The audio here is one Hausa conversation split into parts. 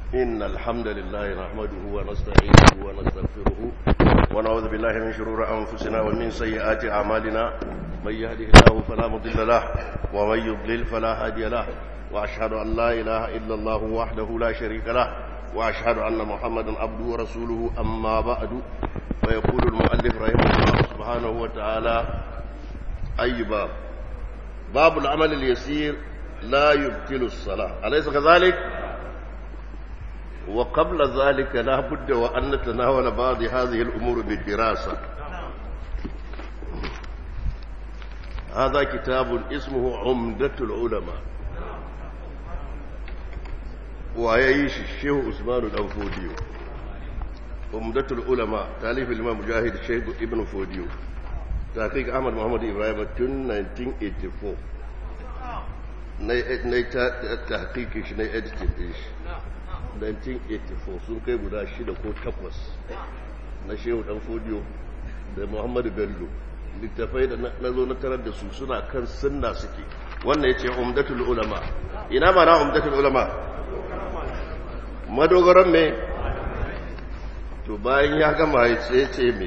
إن الحمد لله نحمده ونستعينه ونستغفره ونعوذ بالله من شرور أنفسنا ومن سيئات أعمالنا من يهده الله فلا مضل له ومن يضلل فلا هادي له وأشهد أن لا إله إلا الله وحده لا شريك له وأشهد أن محمدا عبده ورسوله أما بعد فيقول المؤلف رحمه الله سبحانه وتعالى أي باب باب العمل اليسير لا يبطل الصلاة أليس كذلك؟ وقبل ذلك لا بد وأن نتناول بعض هذه الأمور بالدراسة هذا كتاب اسمه عمدة العلماء ويعيش الشيخ عثمان الأنفوديو عمدة العلماء تاليف الإمام مجاهد الشيخ ابن فوديو تحقيق أحمد محمد إبراهيم تن 1984 na yi tahqiqin shi na editing din shi 1984 sun kai guda shida ko takwas na shehu dan fodiyo da muhammadu bello littafai da na zo na tarar da su suna kan sunna suke wannan ya ce umdatul ulama ina ma na umdatul ulama madogaran me to bayan ya gama ya ce ce me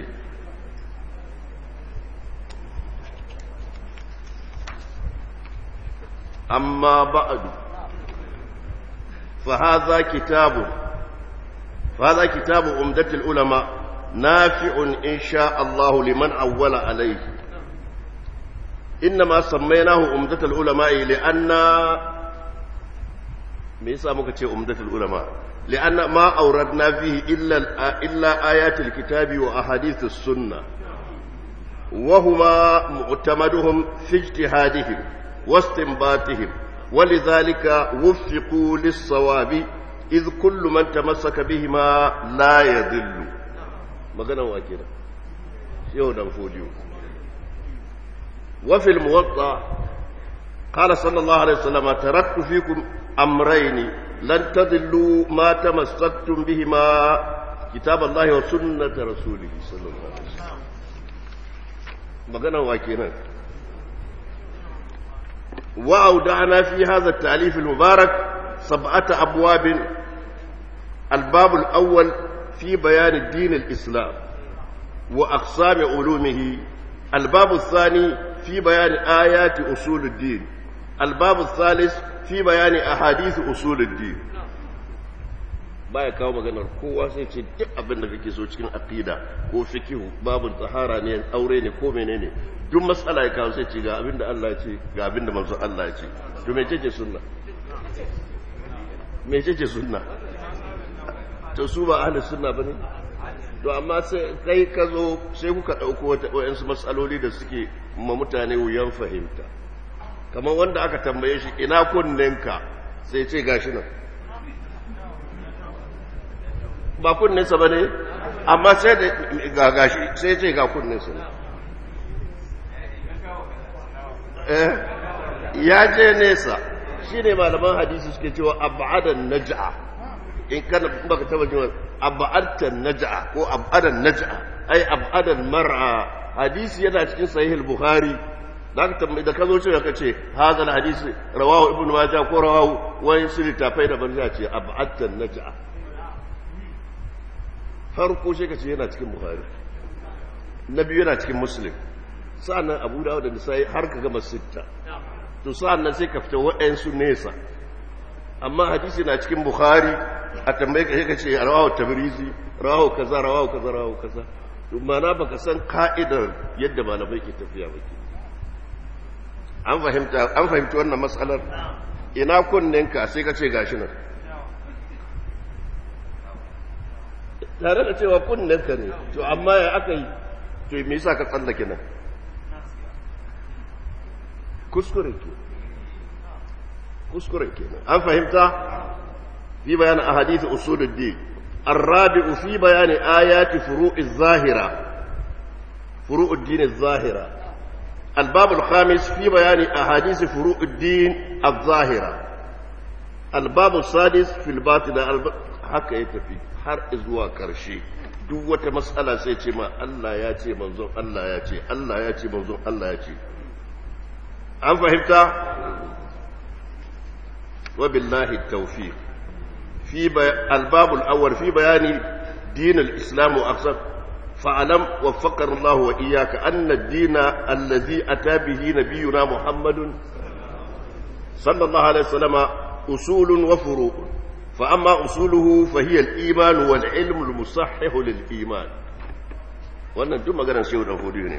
amma ba'adu فهذا كتاب فهذا كتاب عمدة العلماء نافع إن شاء الله لمن أول عليه إنما سميناه عمدة العلماء لأن ميسا مكتشي عمدة العلماء لأن ما أوردنا فيه إلا, إلا آيات الكتاب وأحاديث السنة وهما معتمدهم في اجتهادهم واستنباتهم ولذلك وفقوا للصواب إذ كل من تمسك بهما لا يذل مغنى واكرا يودا فوديو وفي الموطأ قال صلى الله عليه وسلم تركت فيكم أمرين لن تضلوا ما تمسكتم بهما كتاب الله وسنة رسوله صلى الله عليه وسلم مغنى واكرا وأودعنا في هذا التأليف المبارك سبعة أبواب الباب الأول في بيان الدين الإسلام وأقسام علومه الباب الثاني في بيان آيات أصول الدين الباب الثالث في بيان أحاديث أصول الدين baya kawo maganar kowa sai ce duk abin da kake so cikin aqida ko fikihu babu tahara ne aure ne ko menene duk matsala ya kawo sai ce ga abin da Allah ya ce ga abin da manzon Allah ya ce to me ce sunna me ce sunna to su ba ahli sunna bane to amma sai kai ka zo sai kuka dauko wata wayansu matsaloli da suke ma mutane wuyan fahimta kamar wanda aka tambaye shi ina kunninka sai ce gashi nan ba kunninsa ba ne amma sai da gagashi sai ce ga kunninsa ne ya je nesa shi ne malaman hadisi suke cewa abu'adan naja'a in kana baka taba jin abu'adan naja'a ko abu'adan naja'a ai abu'adan mar'a hadisi yana cikin sahih al-bukhari da ka tambayi da ka zo cewa ka ce hadal hadisi rawahu ibnu majah ko rawahu wani sirri tafai da banza ce abu'adan naja'a farko shi ka ce yana cikin buhari na biyu yana cikin muslim sa'annan abu dawo da nisa'i har ka gama sitta to sa'annan sai ka fita waɗansu nesa amma hadisi na cikin buhari a tambaye ka shi ka ce rawahu tabrizi rawahu kaza rawahu kaza rawahu kaza to mana baka san ka'idar yadda malamai ke tafiya ba ke an fahimta an fahimci wannan matsalar ina kunninka sai ka ce gashi nan tare da cewa kunnenka ne to amma ya aka yi to me yasa ka tsallake nan kuskure ke kuskure ke an fahimta fi bayan ahadith usuluddin الرابع في بيان آيات فروع الظاهرة فروع الدين الظاهرة الباب الخامس في بيان أحاديث فروع الدين الظاهرة الباب السادس في الباطنة haka ya tafi har zuwa karshe duk wata matsala sai ce ma Allah ya ce manzon Allah ya ce Allah ya ce manzon Allah ya ce an fahimta wa billahi tawfiq في بي... الباب الأول في بيان دين الإسلام وأقصد فاعلم وفقنا الله وإياك أن الدين الذي أتى به نبينا محمد صلى الله عليه وسلم أصول وفروع فأما أصوله فهي الإيمان والعلم المصحح للإيمان وأن دم قرن شيء نفودي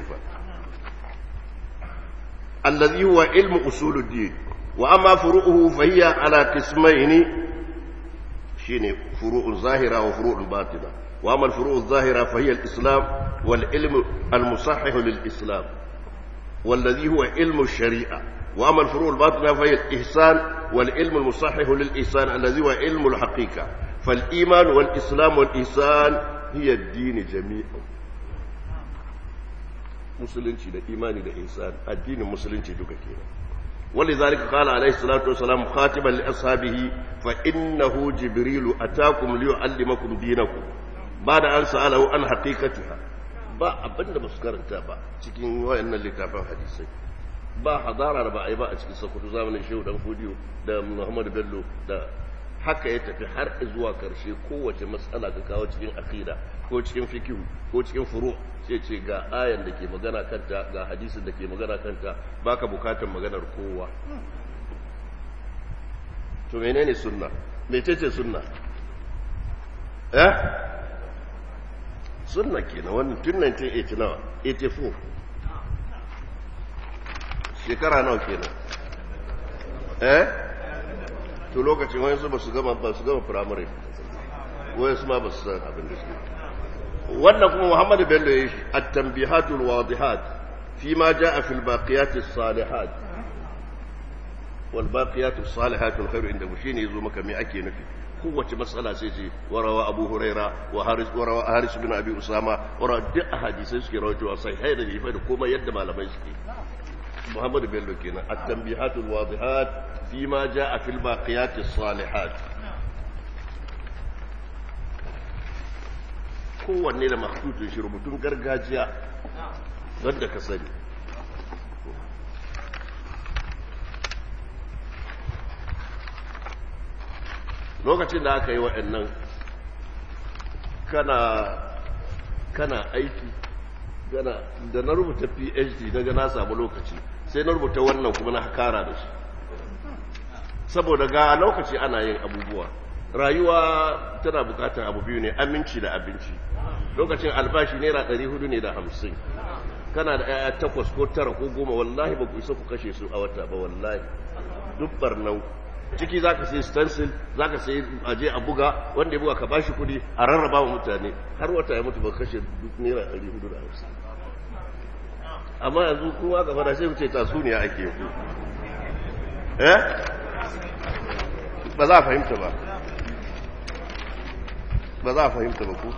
الذي هو علم أصول الدين وأما فروعه فهي على قسمين شيني فروع ظاهرة وفروع باطنة وأما الفروع الظاهرة فهي الإسلام والعلم المصحح للإسلام والذي هو علم الشريعة وأما الفروع الباطنة فهي الإحسان والعلم المصحح للإحسان الذي هو علم الحقيقة فالإيمان والإسلام والإحسان هي الدين جميعا musulunci da imani da ihsan addinin musulunci duka kenan ولذلك قال عليه الصلاة والسلام خاتما لأصحابه فإنه جبريل أتاكم ليعلمكم دينكم بعد أن سأله عن حقيقتها ba abin da ba su karanta ba cikin wayannan littafin hadisai ba hadara da ba a yi ba a cikin sakutu zamanin shehu dan fodiyo da muhammadu bello da haka ya tafi har zuwa karshe kowace matsala ka kawo cikin akida ko cikin fikihu ko cikin furu sai ce ga ayan da ke magana kanta ga hadisin da ke magana kanta baka bukatar maganar kowa to menene sunna mecece sunna eh sunna kenan wannan tun 1989 84 shekara nawa kenan eh to lokacin wani su ba su gama ba su gama firamare wani su ma ba su san abin da suke wannan kuma muhammadu bello ya yi at-tanbihatul wadihat fi ma jaa fil baqiyatis salihat wal baqiyatus salihatul khairu inda mu shine yazo maka me ake nufi kowace matsala sai ce warawa abu huraira wa haris warawa haris bin abi usama warawa duk hadisai suke rawaito sai haida da ifa da komai yadda malamai suke محمد بيلو كنا التنبيهات الواضحات فيما جاء في الباقيات الصالحات kowanne da makhtutun shi rubutun gargajiya wanda ka sani lokacin da aka yi waɗannan kana kana aiki gana da na rubuta phd daga na samu lokaci sai na rubuta wannan kuma na kara da shi saboda ga lokaci ana yin abubuwa rayuwa tana bukatar abu biyu ne aminci da abinci lokacin albashi naira ɗari hudu ne da hamsin kana da yaya takwas ko tara ko goma wallahi ba ku isa ku kashe su a wata ba wallahi duk barnan ciki za ka sai stencil za ka sai aje a buga wanda ya buga ka bashi kudi a rarraba wa mutane har wata ya mutu ba kashe duk naira ɗari hudu da hamsin amma yanzu kuma gaba da sai wuce tasuniya ake yi eh ba za a fahimta ba ba za a fahimta ba ku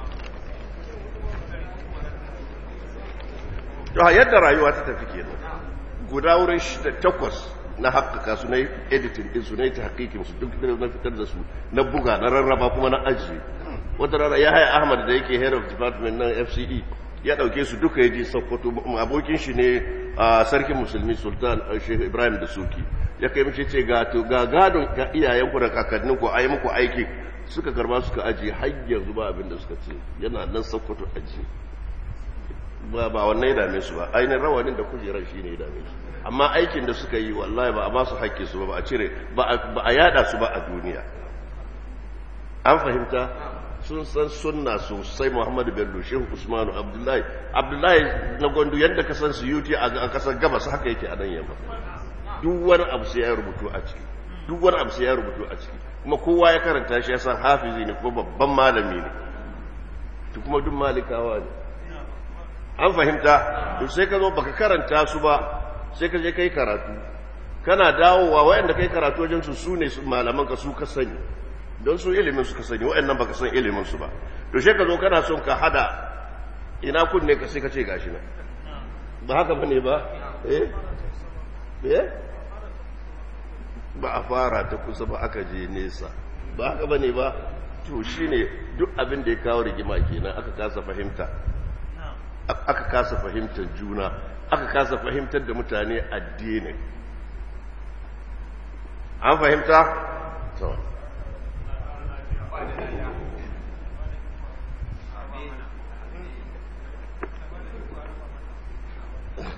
to yadda rayuwa ta tafi kenan guda wurin takwas na haƙƙaƙa su na editing ɗinsu na yi ta haƙiƙinsu duk da na fitar da su na buga na rarraba kuma na ajiye wata rana ya haya ahmad da yake head of department na fce ya ɗauke su duka ya je sokoto abokin shi ne a sarkin musulmi sultan shehu ibrahim da suki ya kai mace ce ga gadon ga iyayenku da kakanninku a yi muku aiki suka karba suka ajiye har yanzu ba abin da suka ce yana nan sokoto ajiye ba ba wannan ya dame su ba ainihin rawanin da kujerar shi ne ya dame su amma aikin da suka yi wallahi ba a ba su haƙƙi su ba ba a cire ba a yada su ba a duniya an fahimta sun san sunna sosai muhammadu bello shehu usmanu abdullahi abdullahi na gwandu yadda ka san su yuti a kasar gabas haka yake a nan yamma duk wani abu sai ya rubutu a ciki duk wani abu sai ya rubutu a ciki kuma kowa ya karanta shi ya san hafizi ne kuma babban malami ne to kuma duk malikawa ne an fahimta to sai ka zo baka karanta su ba sai ka je kai karatu kana dawowa wayanda kai karatu wajen su su ne malaman ka su ka sani don su ilimin su ka sani wayannan baka san ilimin su ba to sai ka zo kana son ka hada ina kunne ka sai ka ce gashi na ba haka bane ba eh eh ba a fara ta kusa ba aka je nesa ba haka bane ba to shine duk abin da ya kawo rigima kenan aka kasa fahimta aka kasa fahimtar juna aka kasa fahimtar da mutane addini an fahimta?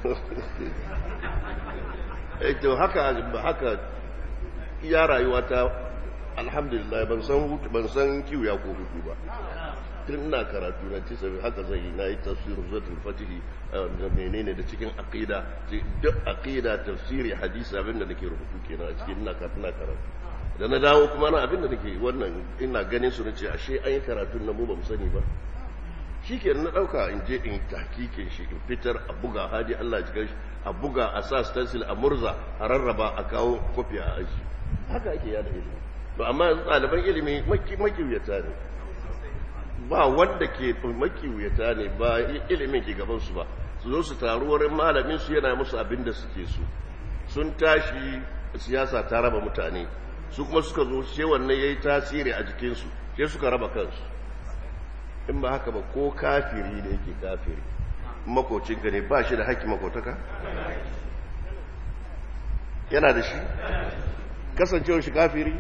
to haka haka iya rayuwa ta alhamdulillah ban san ban san kiwo ko hutu ba tun ina karatu na ci sabi haka zai yi na yi tafsirin zatul fatihi da menene da cikin aqida duk aqida tafsiri hadisi abinda nake rubutu kenan a cikin ina karatu na karatu da na dawo kuma na abinda nake wannan ina ganin su nace ashe an yi karatun nan mu ba mu sani ba shikenan na dauka in je in tahkikin shi in fitar a buga hadi Allah ya shi a buga a sa stencil a murza a rarraba a kawo kofi a aji haka ake yada ilimi to amma yanzu ɗaliban ilimi makiyuyata ne ba wanda ke makiyuyata ne ba ilimin ke gabansu ba su zo su taru wurin malamin su yana musu abin da suke so sun tashi siyasa ta raba mutane su kuma suka zo sai wannan yayi tasiri a jikinsu sai suka raba kansu in ba haka ba ko kafiri da yake kafiri makocinka ne ba shi da haƙƙi makotaka yana da shi kasancewar shi kafiri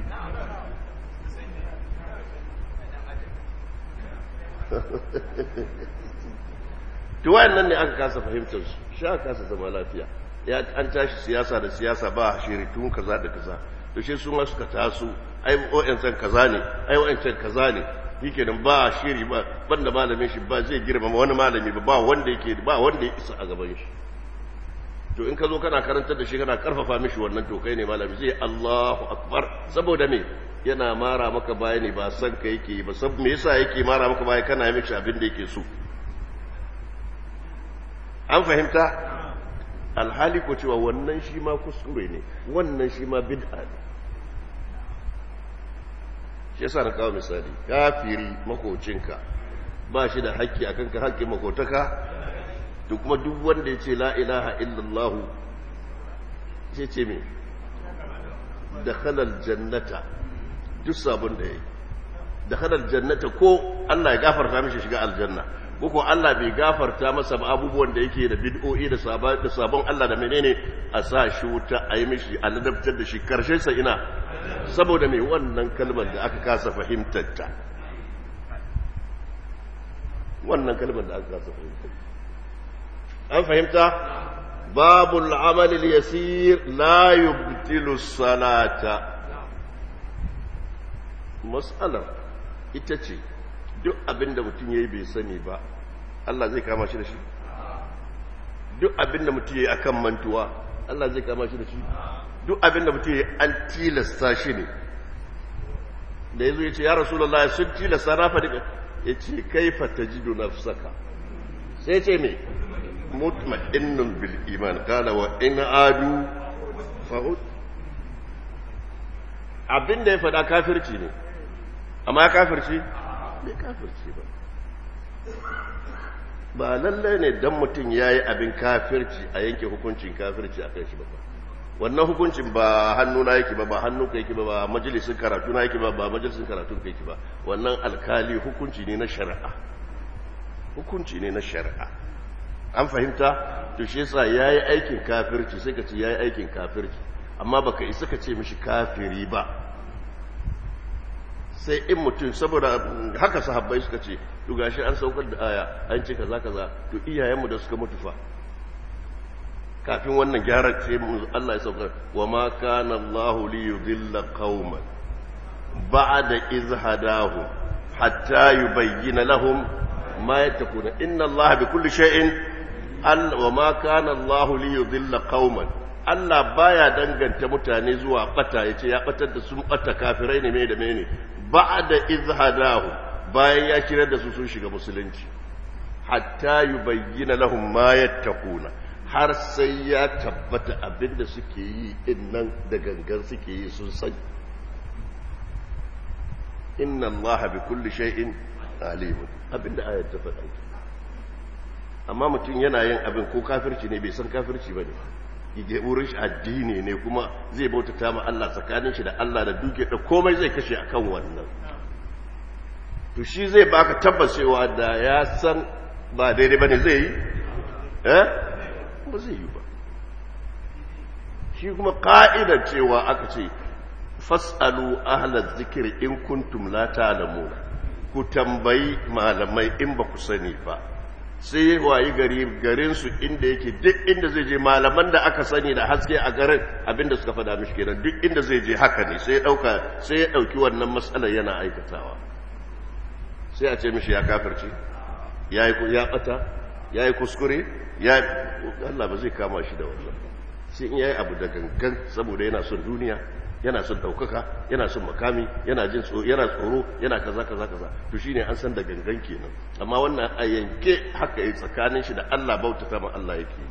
to wayannan ne aka kasa fahimtar su shi aka kasa zama lafiya ya an tashi siyasa da siyasa ba shiritun kaza da kaza to shi su ma suka taso ai wa'ancan kaza ne ai wa'ancan kaza ne shikenan ba shiri ba banda malamin shi ba zai girmama wani malami ba ba wanda yake ba wanda ya isa a gaban shi to in ka zo kana karantar da shi kana karfafa mishi wannan to kai ne malami zai Allahu akbar saboda me yana mara maka baya ne ba san ka yake ba sab me yasa yake mara maka baya kana mishi abin da yake so an fahimta alhali ko cewa wannan shi ma kuskure ne wannan shi ma bid'a ne shi yasa na kawo misali kafiri makocinka ba shi da haƙƙi akan ka haƙƙin makotaka to kuma duk wanda ya ce la ilaha illallah sai ce me da halal jannata duk sabon da ya yi da halal jannata ko Allah ya gafarta mishi shiga aljanna ko Allah bai gafarta masa ba abubuwan da yake da bid'o'i da sabon Allah da menene a sa shi wuta a yi mishi a ladabtar da shi karshen sa ina saboda mai wannan kalmar da aka kasa fahimtar ta wannan kalmar da aka kasa fahimtar an fahimta babul amal yasir la yubtilu salata mas'alar ita ce duk abin da mutum ya yi bai sani ba Allah zai kama shi da shi duk abin da mutum ya yi akan mantuwa Allah zai kama shi da shi duk abin da mutum ya yi an tilasta shi ne da ya zo ya ce ya rasulallah sun tilasta na faɗi ya ce kai fata jido na saka sai ce mai mutma'innun bil iman kala wa in adu fa'ud abin da ya faɗa kafirci ne amma ya kafirci bai kafirci ba ba lallai ne don mutum ya yi abin kafirci a yanke hukuncin kafirci a kan shi ba wannan hukuncin ba hannuna yake ba ba hannunka yake ba ba majalisun karatu na yake ba ba majalisun karatu ka yake ba wannan alkali hukunci ne na shari'a hukunci ne na shari'a an fahimta to shi yasa yayi aikin kafirci sai ka ce yayi aikin kafirci amma baka isa ka ce mishi kafiri ba sai in mutum saboda haka sahabbai suka ce to gashi an saukar da aya an ce kaza kaza to iyayenmu da suka mutu fa kafin wannan gyara ce Allah ya saukar wa ma kana Allah li yudilla qauman ba'da iz hadahu hatta yubayyana lahum ma yattaquna inna Allah bi kulli shay'in wa ma kana Allah li yudilla qauman Allah baya danganta mutane zuwa bata yace ya batar da sun bata kafirai ne me da mene ba'da izhadahu bayan ya kirar da su sun shiga musulunci hatta yubayyana lahum ma yattaquna har sai ya tabbata abinda suke yi din nan da gangan suke yi sun sani inna allaha bi kulli shay'in alim abinda ayat ta faɗa amma mutum yana yin abin ko kafirci ne bai san kafirci bane yake wurin shi addini ne kuma zai bautata ma Allah tsakanin shi da Allah da duke da komai zai kashe akan wannan to shi zai baka tabbacewa da ya san ba daidai bane zai yi eh ba zai yi ba shi kuma ka'idar cewa aka ce fas'alu ahla zikri in kuntum la ta'lamun ku tambayi malamai in ba ku sani ba sai ya wayi gari garinsu inda yake duk inda zai je malaman da aka sani da haske a garin abinda suka fada mishi kenan duk inda zai je haka ne sai ya dauka sai ya dauki wannan matsalar yana aikatawa sai a ce mishi ya kafirce ya yi ya bata ya yi kuskure ya Allah ba zai kama shi da wannan sai in yayi abu da gangan saboda yana son duniya yana son daukaka yana son makami yana jin tsoro yana tsoro yana kaza kaza kaza to shine an san da gangan kenan amma wannan a yanke haka yi tsakanin shi da Allah bautata ma Allah yake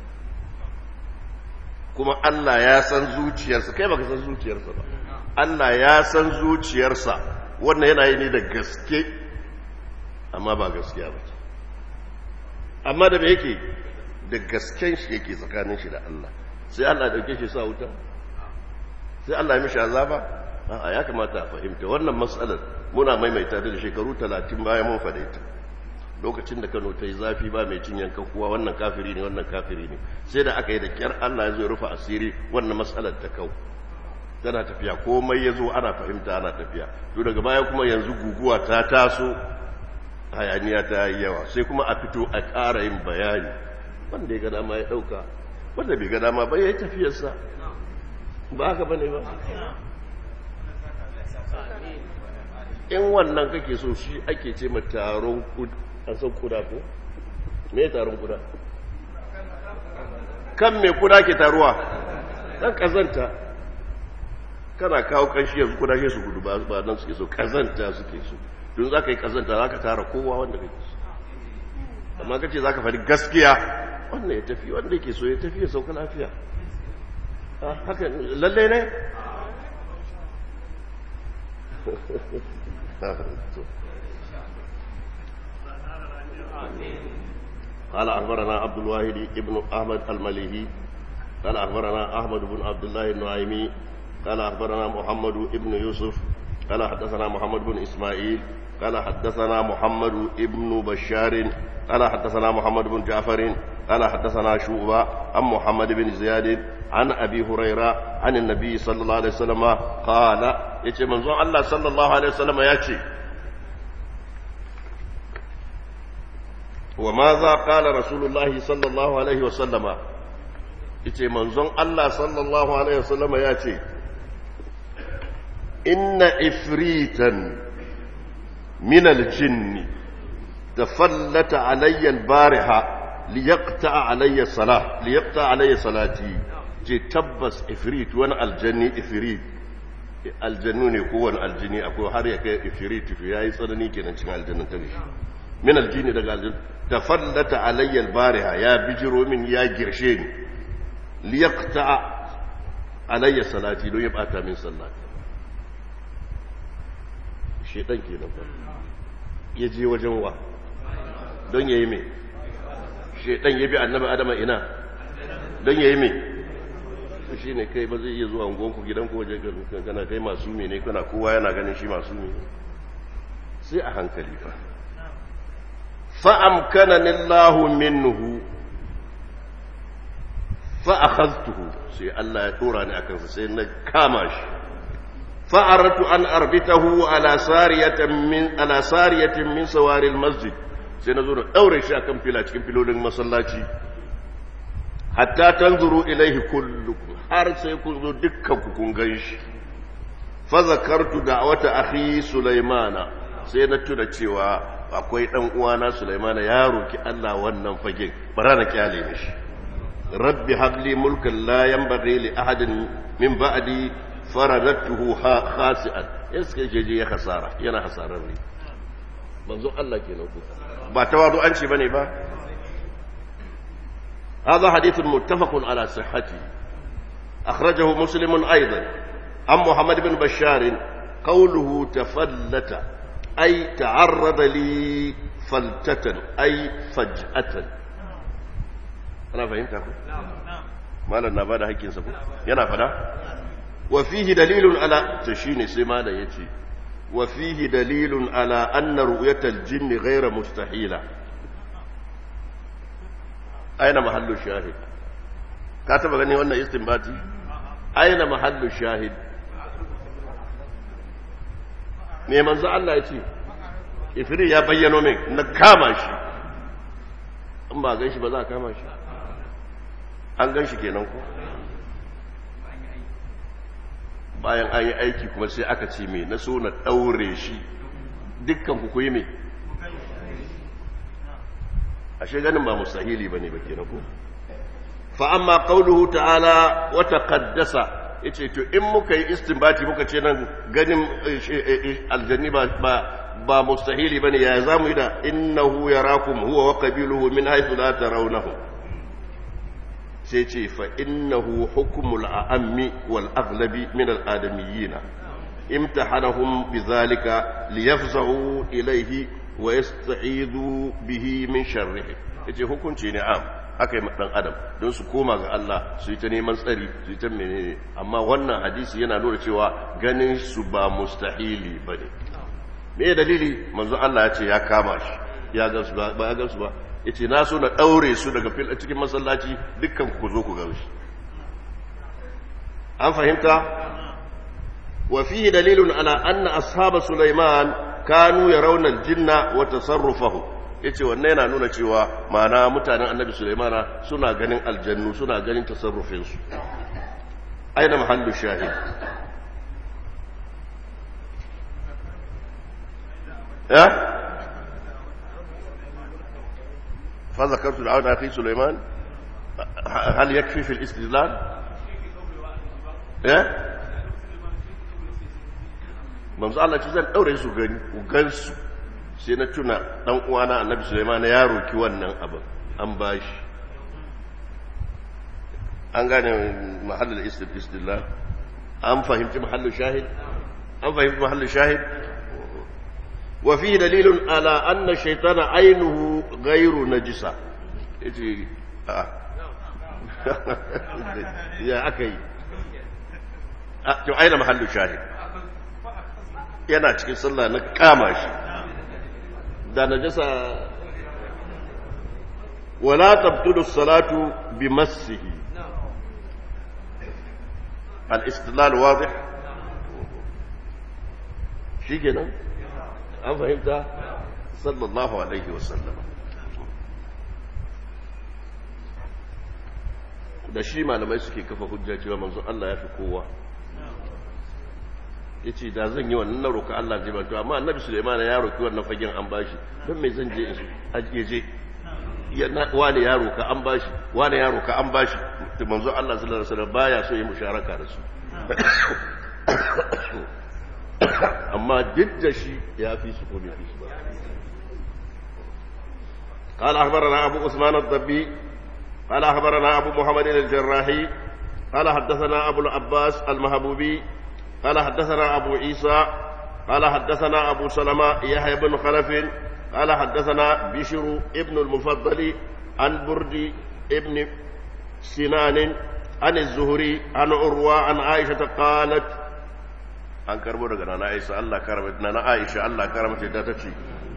kuma Allah ya san zuciyarsa kai baka san zuciyarsa ba Allah ya san zuciyarsa wannan yana yi ne da gaske amma ba gaskiya ba amma da me yake da gasken shi yake tsakanin shi da Allah sai Allah ya dauke shi sa wuta sai Allah ya mishi azaba a ya kamata a fahimta wannan matsalar muna maimaita da shekaru 30 bayan mun faɗe ta lokacin da Kano ta yi zafi ba mai cin yankan kuwa wannan kafiri ne wannan kafiri ne sai da aka yi da kyar Allah ya zo rufe asiri wannan matsalar ta kau tana tafiya komai ya zo ana fahimta ana tafiya to daga baya kuma yanzu guguwa ta taso hayaniya ta yi yawa sai kuma a fito a ƙara yin bayani wanda ya ga dama ya ɗauka wanda bai ga dama ba ya yi tafiyarsa ba haka ba ne ba in wannan kake so shi ake ce ma taron an san kuda ko me taron kuda kan me kuda ke taruwa dan kazanta kana kawo kanshi yanzu kuda ke su gudu ba nan suke so kazanta suke so don za ka yi kazanta za ka tara kowa wanda kake so amma ka ce za ka faɗi gaskiya wannan ya tafi wanda yake so ya tafi ya sauka lafiya haka lalle ne قال أخبرنا عبد الواحد ابن أحمد المليهي قال أخبرنا أحمد بن عبد الله النعيمي قال أخبرنا محمد ابن يوسف قال حدثنا محمد بن إسماعيل قال حدثنا محمد ابن بشار قال حدثنا محمد بن جعفر قال حدثنا شعبة عن محمد بن زياد عن أبي هريرة عن النبي صلى الله عليه وسلم قال يتي منظور الله صلى الله عليه وسلم يأتي وماذا قال رسول الله صلى الله عليه وسلم يتي منظور الله صلى الله عليه وسلم يأتي إن إفريتا من الجن تفلت علي البارحة ليقطع علي صلاة ليقطع علي صلاتي جي تبس إفريت وانا الجني إفريت aljannu ne kowane aljini akwai har ya kai ifiriti fi yayi tsanani kenan cikin aljannan ta ne min aljini daga aljannu tafallata alayya albariha ya bijiro min ya girshe ni liyaqta alayya salati don ya bata min sallah shedan kenan fa ya je wajen wa don yayi me shedan ya bi annabi adama ina don yayi me shi ne kai ba zai iya zuwa ungonku gidanku waje kana kai masu ne kana kowa yana ganin shi masu ne sai a hankali fa fa'amkana nillahu minhu fa'akhaztuhu sai Allah ya tura ni akan sai na kama shi fa'aratu an arbitahu ala sariyatin min ala sariyatin min sawaril masjid sai na zo da daure shi akan fila cikin filolin masallaci hatta tanzuru ilaihi kullukum har sai kun zo dukkan ku kun gan shi fa zakartu da'wata akhi sulaimana sai na tuna cewa akwai dan uwana sulaimana ya roki Allah wannan fagen bara na kyale mishi rabbi habli mulkan la yanbaghi li ahadin min ba'di faradatuhu khasi'an iska jeje ya hasara yana hasarar ne manzo Allah kenan ku ba tawadu an ce bane ba هذا حديث متفق على صحته أخرجه مسلم أيضا عن محمد بن بشار قوله تفلت أي تعرض لي فلتة أي فجأة أنا فهمت أخو ما لنا بعد هيك سبو ينا فدا وفيه دليل على تشيني سمانا يتي وفيه دليل على أن رؤية الجن غير مستحيلة aina mahallu shahid ka taba gani wannan istinbati aina mahallu shahid me manzo Allah ya ce ifri ya bayyano min na kama shi in ba gan shi ba za a kama shi an gan shi kenan ko bayan an yi aiki kuma sai aka ce mai na so na ɗaure shi dukkan ku yi mai ashe ganin ba mustahili ba ne ba kenan ko fa amma qauluhu ta'ala wa taqaddasa yace to in muka yi istinbati muka ce nan ganin aljanni ba ba ba mustahili bane ya zamu yi da innahu yarakum huwa wa qabiluhu min haythu la tarawnahu sai ce fa innahu hukmul a'ammi wal aghlabi min al adamiyyin imtahanahum bidhalika liyafzahu ilayhi wa yasta'idhu bihi min sharrihi yace hukunci ne am aka yi ɗan adam don su koma ga Allah su yi ta neman tsari su yi ta menene amma wannan hadisi yana nuna cewa ganin su ba mustahili ba ne me dalili manzo Allah ya ce ya kama shi ya gansu ba ya gansu ba ya ce na so na ɗaure su daga fil cikin masallaci dukkan ku zo ku gan shi an fahimta wa fihi dalilun ala anna ashab sulaiman kanu yarawna al-jinna wa tasarrufahu ya ce wannan yana nuna cewa mana mutanen annabi sulaimana suna ganin aljannu suna ganin tasarrufinsu aina mahallu shahid ya fa zakartu da auna fi sulaiman hal yakfi fil istidlal ya manzo Allah ce zan daure su gani ku gansu sai na tuna dan uwana annabi Sulaiman ya roki wannan abin an bashi an gane mahallin istidlal an fahimci mahallin shahid an fahimci mahallin shahid wa fi dalilun ala anna shaytana aynuhu ghayru najisa yace a ya akai to aina mahallin shahid yana cikin sallah na kama shi da najasa wala tabtulu salatu bi massihi al-istidlal wadih shikenan an fahimta sallallahu alaihi wasallam da shi malamai suke kafa hujja cewa manzon Allah ya fi kowa ya ce da zan yi wannan na roƙa Allah zai bantu amma annabi Sulaiman ya roƙi wannan fagen an bashi don mai zan je in je wani ya roƙa an bashi wani ya roƙa an bashi da manzo Allah sallallahu alaihi wasallam baya so yi musharaka da su amma duk da shi ya fi su ko bai fi su ba قال أخبرنا أبو عثمان الضبي قال أخبرنا أبو محمد الجراحي قال حدثنا أبو العباس المهبوبي قال حدثنا أبو عيسى قال حدثنا أبو سلمة يحيى بن خلف قال حدثنا بشر ابن المفضل عن برد ابن سنان عن الزهري عن عروة عن عائشة قالت an karbo daga nana Aisha Allah karamta nana Aisha Allah karamta ta tace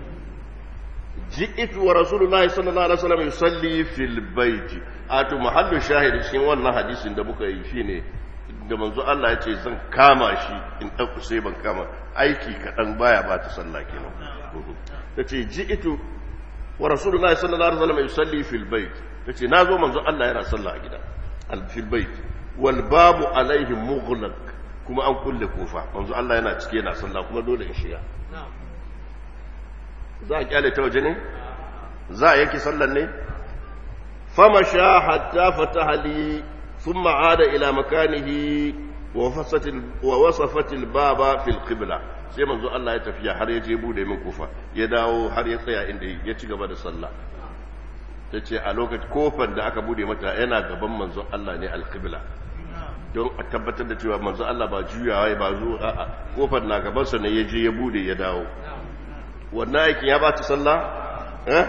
ji'tu wa rasulullahi sallallahu alaihi wasallam yusalli fil baiti atu mahallu shahidi cikin wannan hadisin da muka yi shine da manzo Allah ya ce zan kama shi in ɗauku sai ban kama aiki kaɗan baya ba ta sallah kenan ta ce ji ito wa rasulullahi sallallahu alaihi wasallam yusalli fil bait ta ce na zo manzo Allah yana sallah a gida al fil bait wal babu alaihi mughlaq kuma an kulle kofa manzo Allah yana cike yana sallah kuma dole in shiga za a kyale ta waje ne za a yanke sallan ne fama sha hatta fataha li ثم عاد إلى مكانه ووصفت الباب في القبلة sai manzo Allah ya tafiya har ya je bude min kufa ya dawo har ya tsaya inda ya ci gaba da sallah ta ce a lokacin kofar da aka bude mata yana gaban manzo Allah ne alqibla don a tabbatar da cewa manzo Allah ba juyawa ba zo a'a kofar na gaban sa ne ya je ya bude ya dawo wannan aikin ya ba ta sallah eh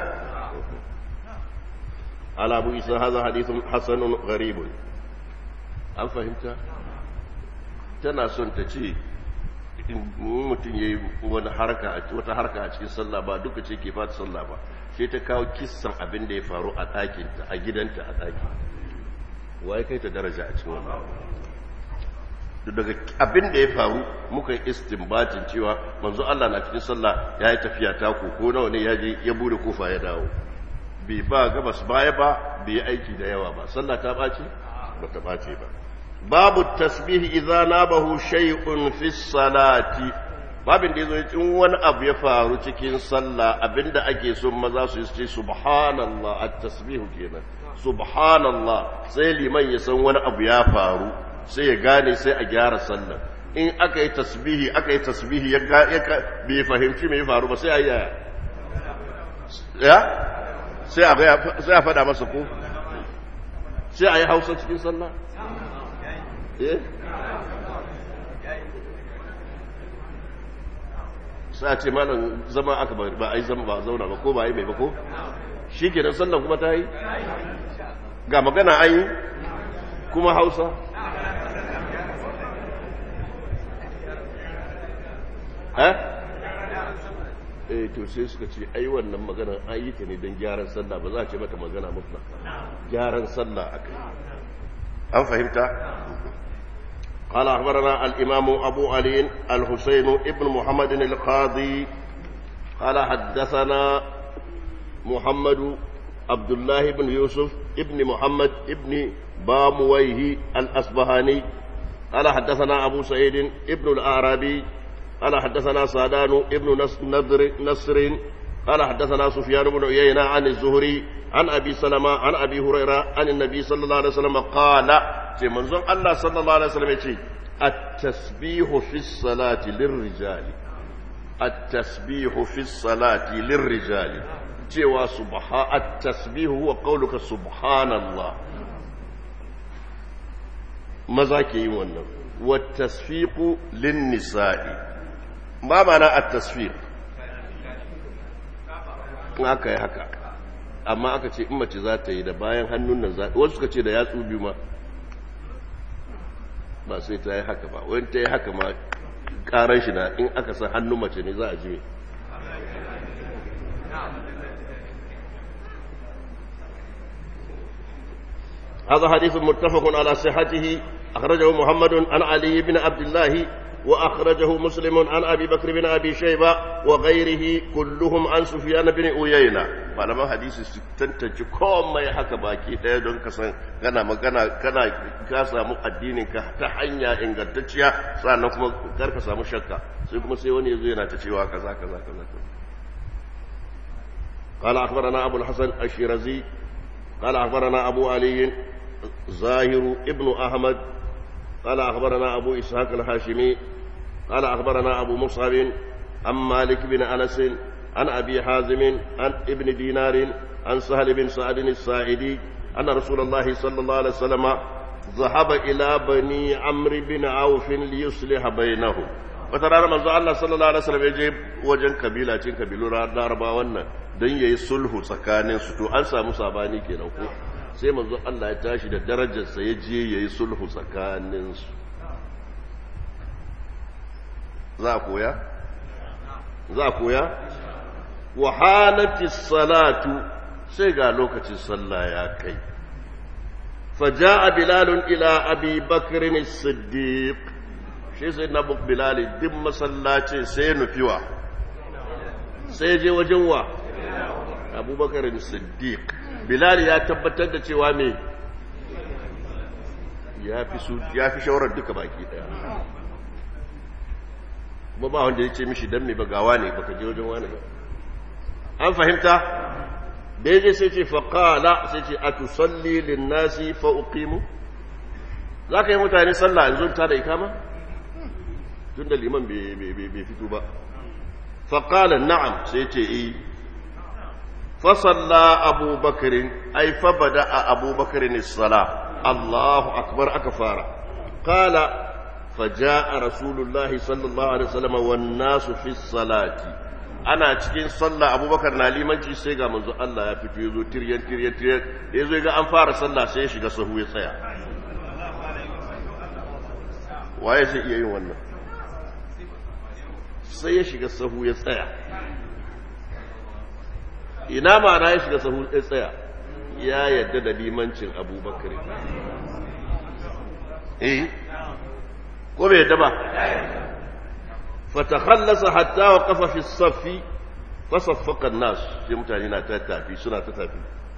ala abu isa hadha hadithun hasanun gharibun an fahimta tana son ta ce mutum ya yi wata harka a cikin sallah ba duka ce ke fata sallah ba sai ta kawo kissan abin da ya faru a ɗakinta a gidanta a ɗaki waye kai ta daraja a cikin wannan daga abin da ya faru muka yi istinbatin cewa manzo Allah na cikin sallah ya yi tafiya ta ko nawa ne ya je ya bude kofa ya dawo bai ba gabas baya ba bai aiki da yawa ba sallah ta ɓaci ba ta ɓace ba babu tasbihi idza nabahu shay'un fi salati babin da yazo in wani abu ya faru cikin sallah abinda ake so maza su yi ce subhanallah at-tasbihu kenan subhanallah sai liman ya san wani abu ya faru sai ya gane sai a gyara sallah in aka yi tasbihi aka yi tasbihi ya bai fahimci me ya faru ba sai a yi ya sai a sai a fada masa ko sai a yi hausa cikin sallah eh sai a ce malam zama aka ba a yi zama ba zauna ba ko ba a yi mai ba ko shi ke nan sallan kuma ta yi ga magana an yi kuma hausa eh eh to sai suka ce ai wannan magana an yi ta ne don gyaran sallah ba za a ce mata magana mutla gyaran sallah aka yi an fahimta قال أخبرنا الإمام أبو علي الحسين ابن محمد القاضي قال حدثنا محمد عبد الله بن يوسف ابن محمد ابن بامويه الأصبهاني قال حدثنا أبو سعيد ابن الأعرابي قال حدثنا سادان ابن نصر, نصر قال حدثنا سفيان بن عيينة عن الزهري عن أبي سلمة عن أبي هريرة عن النبي صلى الله عليه وسلم قال في منظر الله صلى الله عليه وسلم يقول التسبيح في الصلاة للرجال التسبيح في الصلاة للرجال cewa subha at-tasbih huwa qawluka subhanallah maza ke yin wannan wa tasfiqu lin-nisa'i ma ma'ana at-tasfiq in aka yi haka amma aka ce in mace za ta yi da bayan hannun nan za wasu suka ce da yatsu biyu ma ba sai ta yi haka ba wani ta yi haka ma karan shi na in aka san hannun mace ne za a ji هذا حديث متفق على صحته أخرجه محمد عن علي بن عبد الله وأخرجه مسلم عن أبي بكر بن أبي شيبة وغيره كلهم عن سفيان بن أيينة فلما حديث تنتج كوم ما يحكى باكي ɗaya don ka san kana magana kana ka samu addinin ka ta hanya ingantacciya sannan kuma kar ka samu shakka sai kuma sai wani yazo yana ta cewa kaza kaza kaza قال أخبرنا أبو الحسن الشيرازي قال أخبرنا أبو علي زاهر ابن أحمد قال أخبرنا أبو إسحاق الهاشمي قال أخبرنا أبو مصعب عن مالك بن أنس عن أبي حازم عن ابن دينار عن سهل بن سعد الساعدي أن رسول الله صلى الله عليه وسلم ذهب إلى بني عمرو بن عوف ليصلح بينهم wata rana manzo Allah sallallahu alaihi wasallam ya je wajen kabila cin kabilu Laraba wannan dan yayi sulhu tsakanin su to an samu sabani kenan ko sai manzo Allah ya tashi da darajar sa ya je yayi sulhu tsakanin su za koya za koya wa halati salatu sai ga lokacin sallah ya kai فجاء بلال إلى أبي بكر الصديق shi sai na buk bilali duk masallaci sai nufiwa sai je wajen wa abubakar siddiq bilali ya tabbatar da cewa me ya fi su ya fi shawarar duka baki daya kuma ba wanda ya ce mishi dan me bagawa ne baka je wajen wani ba an fahimta da ya je sai ce faƙala sai ce a tusalli linnasi fa uqimu za ka yi mutane sallah yanzu ta da ikama tun da liman bai fito ba faƙala na'am sai ce yi fasalla abubakarin ai fabada a abubakarin sala allahu akbar aka fara ƙala faja a rasulullahi sallallahu alaihi wasallam wannan su fi salati ana cikin sallah abubakar na limanci sai ga manzo Allah ya fito ya zo tiryan tiryan tiryan ya zo ga an fara sallah sai ya shiga sahu ya tsaya waye zai iya yin wannan sai ya shiga sahu ya tsaya ina ma'ana ya shiga sahu ya tsaya ya yadda da limancin abubakar eh ko bai yadda ba fatakhallasa hatta waqafa fi as-saff fasaffakan nas sai mutane na ta tafi suna ta tafi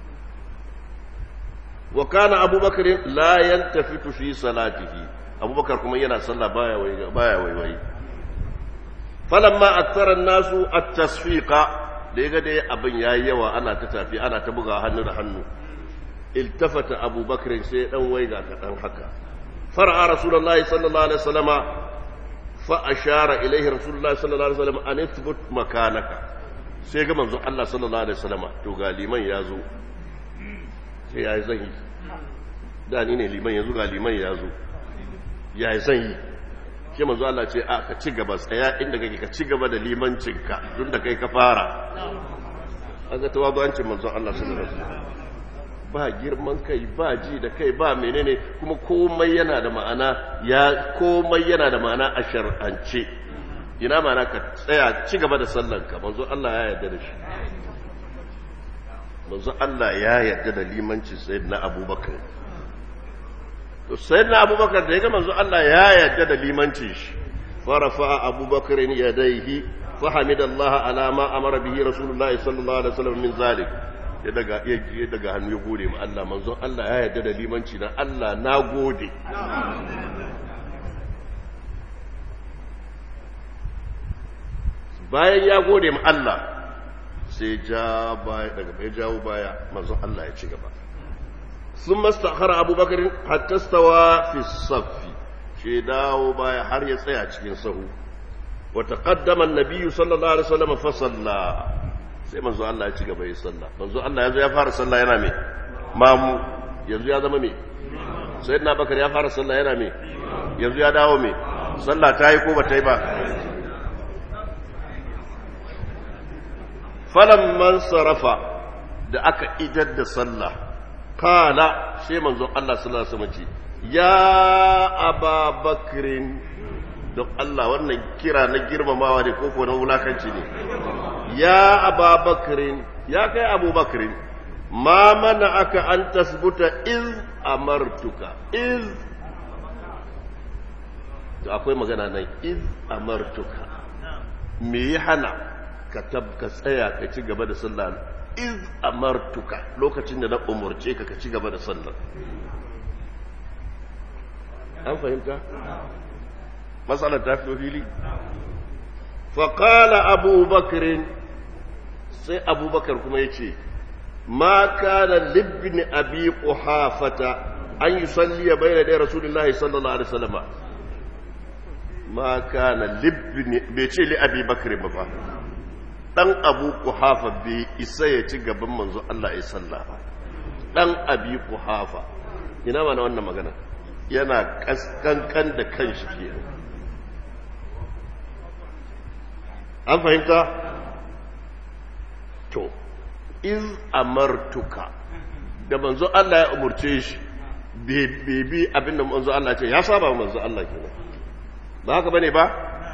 wa kana abubakar la yantafitu fi salatihi abubakar kuma yana sallah baya wai baya waiwai falamma akthara an-nasu at-tasfiqa da yaga dai abin yayi yawa ana ta tafi ana ta buga hannu da hannu iltafata abubakar sai dan waiga kadan haka far'a rasulullahi sallallahu alaihi wasallama fa ashara ilaihi rasulullahi sallallahu alaihi wasallam an ithbut makanaka sai ga manzon Allah sallallahu alaihi wasallama to ga liman ya zo sai yayi zan yi da ni ne liman yanzu ga liman ya zo yayi zan yi ke manzo Allah ce a ka ci gaba tsaya inda kake ka ci gaba da limancinka tun da kai ka fara an ga tawazuwancin manzo Allah sallallahu alaihi wasallam ba girman kai ba ji da kai ba menene kuma komai yana da ma'ana ya komai yana da ma'ana a shar'ance ina ma'ana ka tsaya ci gaba da sallanka manzo Allah ya yarda da shi manzo Allah ya yarda da limancin sayyidina Abubakar to sayyidina Abubakar da yaga manzo Allah ya yarda da limancin shi farafa Abubakar yadayhi fa hamidallahi ala ma amara bihi rasulullahi sallallahu alaihi wasallam min zalik ya daga ya daga hannu ya gode ma Allah manzon Allah ya yarda da limanci na Allah na gode bayan ya gode ma Allah sai ja baya daga bai jawo baya manzon Allah ya ci gaba sun mastakhara abubakar hatta stawa fi saffi shi dawo baya har ya tsaya cikin sahu wa taqaddama an-nabiy sallallahu alaihi wasallam fa salla sai manzo Allah ya ci gaba ya salla manzo Allah ya zo ya fara salla yana me mamu yanzu ya zama me sayyidina bakar ya fara salla yana me yanzu ya dawo me salla ta yi ko ba ta yi ba falamman sarafa da aka idar da sallah kala sai manzon Allah sallallahu alaihi wasallam ya aba bakrin don Allah wannan kira na girmamawa ne ko na wulakanci ne ya aba bakrin ya kai abu bakrin ma mana aka an tasbuta iz amartuka iz to akwai magana nan iz amartuka me ya hana ka tabka tsaya ka ci gaba da sallah iz amartuka lokacin da na umurce ka ka ci gaba da sallah an fahimta matsalar ta fi fili faƙala abubakarin sai abubakar kuma ya ce ma kana libni abi ƙuhafata an yi salliya bai da ɗaya rasulullahi sallallahu alaihi wasallama ma kana libni bai ce li abi bakarin ba ba dan abu kuhafa bai isa ya ci gaban manzo Allah ya salla ba dan abi kuhafa ina mana wannan magana yana kaskankan da kanshi ke an fahimta to iz amartuka da manzo Allah ya umurce shi bebi abinda manzo Allah ce ya saba manzo Allah kenan ba haka bane ba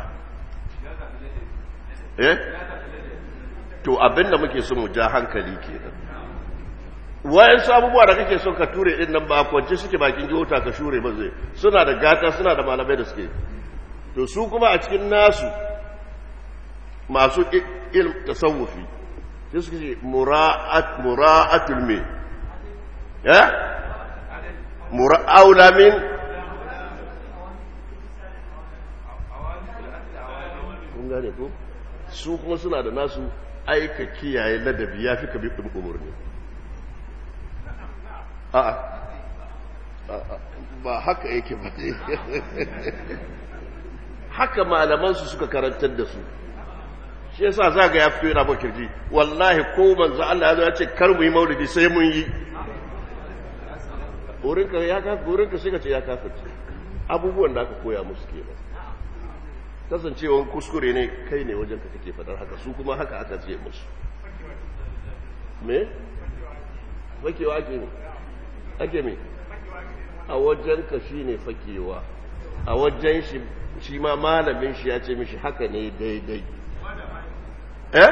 eh to abinda muke so mu ja hankali kenan wayan abubuwa da kake so ka ture din nan ba kwance suke bakin jihota ka shure ba zai suna da gata suna da malamai da suke to su kuma a cikin nasu masu ilm tasawufi sai suke ce mura'at mura'atul me ya mura'aula min kun gane ko su kuma suna da nasu aika kiyaye ladabi ya fi kabi ɗin umarni a'a ba haka yake ba haka malamansu suka karantar da su shi yasa za ga ya fito yana ba kirji wallahi ko manzo Allah ya zo ya ce kar mu yi maulidi sai mun yi wurinka ya kafa wurinka sai ka ce ya kafirce abubuwan da aka koya musu kenan kasancewan kuskure ne kai ne wajen ka kake fadar haka su kuma haka aka ce musu me fakewa ake ne ake me a wajen ka shi ne fakewa a wajen shi shi ma malamin shi ya ce mishi haka ne daidai eh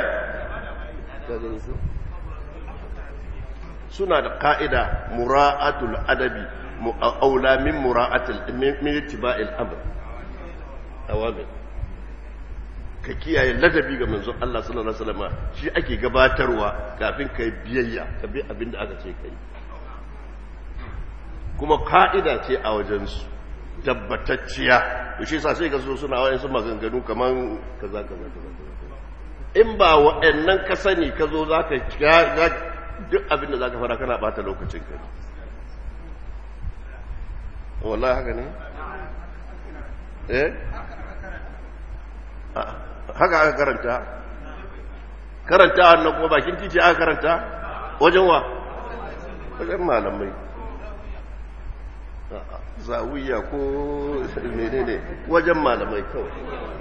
suna da ka'ida mura'atul adabi aula min mura'atul min ittiba'il amr awamir ka kiyaye ladabi ga manzon Allah sallallahu alaihi wasallam shi ake gabatarwa kafin ka yi biyayya ka bi abin da aka ce kai kuma ka'ida ce a wajen su tabbatacciya to shi yasa sai ka so suna wayan su maganganu kaman kaza kaza kaza in ba wa'annan ka sani ka zo zaka duk abin da zaka fara kana bata lokacin ka wallahi haka ne eh haka aka karanta karanta wannan kuma bakin titi aka karanta wajen wa wajen malamai zawiya ko menene wajen malamai kawai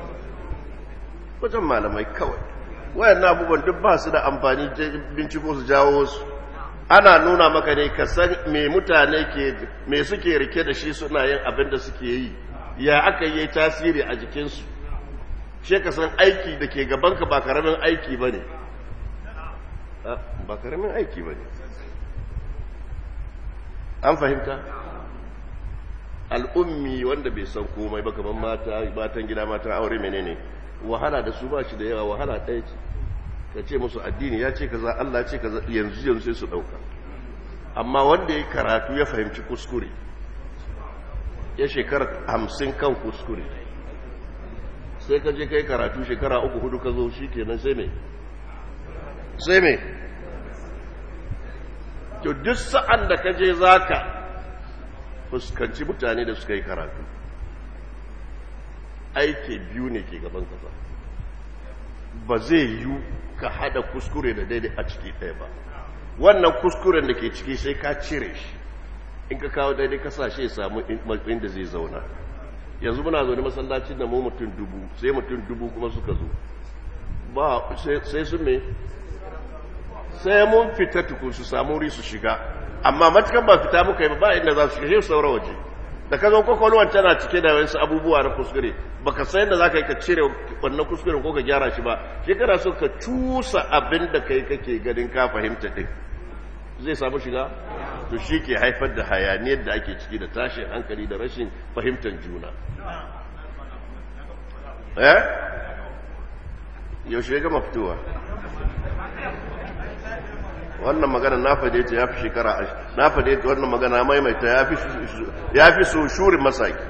wajen malamai kawai wayan abubuwan duk ba su da amfani binciko su jawo su ana nuna maka ne ka san me mutane ke me suke rike da shi suna yin abin da suke yi ya aka yi tasiri a jikinsu shi ka san aiki da ke gabanka ba karamin aiki ba ne ba karamin aiki ba ne an fahimta al'ummi wanda bai san komai ba kamar mata matan gida matan aure menene wahala da su ba shi da yawa wahala ɗaya ce ka ce musu addini ya ce kaza Allah ce kaza yanzu yanzu sai su ɗauka amma wanda ya karatu ya fahimci kuskure ya shekara hamsin kan kuskure sai ka je kai karatu shekara uku hudu ka zo shi kenan sai me sai me to duk sa'an da ka je za ka fuskanci mutane da suka yi karatu aiki biyu ne ke gaban kasa ba zai yiwu ka hada kuskure da daidai a ciki ɗaya ba wannan kuskuren da ke ciki sai ka cire shi in ka kawo daidai kasashe ya samu inda zai zauna yanzu muna zaune masallacin da mu mutum dubu sai mutum dubu kuma suka zo ba sai su me sai mun fita tukun su samu wuri su shiga amma matukan ba fita muka yi ba inda za su shiga sai saura waje da ka zo kwakwalwar tana cike da wasu abubuwa na kuskure baka san yadda za ka yi ka cire wannan kuskuren ko ka gyara shi ba shi kana so ka cusa abin da kai kake ganin ka fahimta din zai samu shiga to shi ke haifar da hayaniyar da ake ciki da tashin hankali da rashin fahimtar juna eh yaushe ya gama fitowa wannan magana na fade ta ya fi shekara na fade ta wannan magana maimaita ya fi so shurin masaki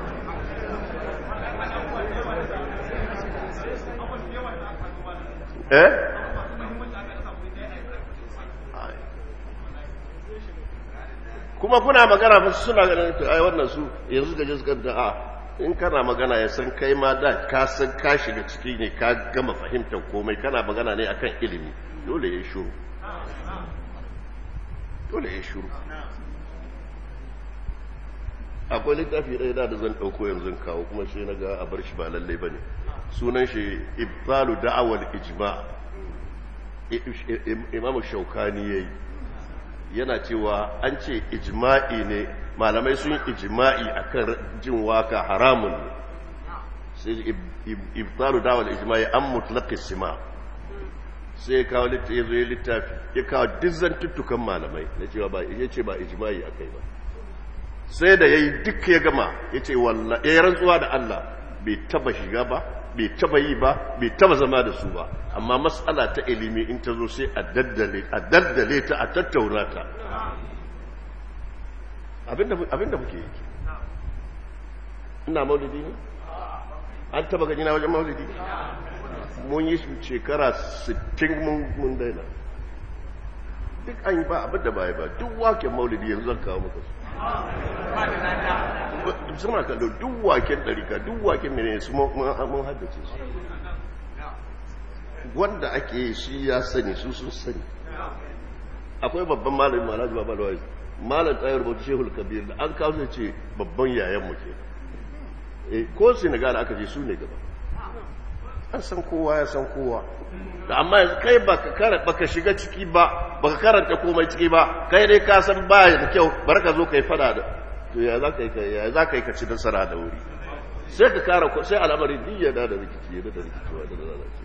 eh kuma kuna magana ba suna ganin ai wannan su yanzu gaje su kanta a in kana magana ya san kai ma da ka san ka shiga ciki ne ka gama fahimtar komai kana magana ne akan ilimi dole ya shuru dole ya shuru akwai littafi ɗaya da zan ɗauko yanzu kawo kuma shi na ga a bar shi ba lallai ba ne sunan shi ibtalu da'awar ijma imamu shaukani ya yi yana cewa an ce ijma'i ne malamai sun ijma'i akan jin waka haramun ne sai ibtalu da'awar ijma'i an mutlaqi sima sai ya kawo littafi ya zo ya littafi ya kawo dizan tuttukan malamai na cewa ba ya ce ba ijma'i akai ba sai da yayi duk ya gama ya ce wallahi ya rantsuwa da Allah bai taba shiga ba bai taba yi ba bai taba zama da su ba amma matsala ta ilimi in ta zo sai a daddale a daddale ta a tattauna ta abinda abinda muke yi ina maulidi ne an taba gani na wajen maulidi mun yi shekara 60 mun daina duk an yi ba abin da ba ba duk waken maulidi yanzu zan kawo maka su suna kallo duk waken ɗarika duk waken mene su mun haddace su wanda ake yi shi ya sani su sun sani akwai babban malamin malaji ba balwa malam tsayar bautu shehul kabir da an kawo ce babban yayan mu ke ko senegal aka je su ne gaba an san kowa ya san kowa da amma yanzu kai baka karanta baka shiga ciki ba baka karanta komai ciki ba kai dai ka san baya da kyau bar ka zo kai fada da to ya za ka yi ya za ka yi ka ci nasara da wuri sai ka kara sai al'amari diyya da rikici ya da rikicewa da lalace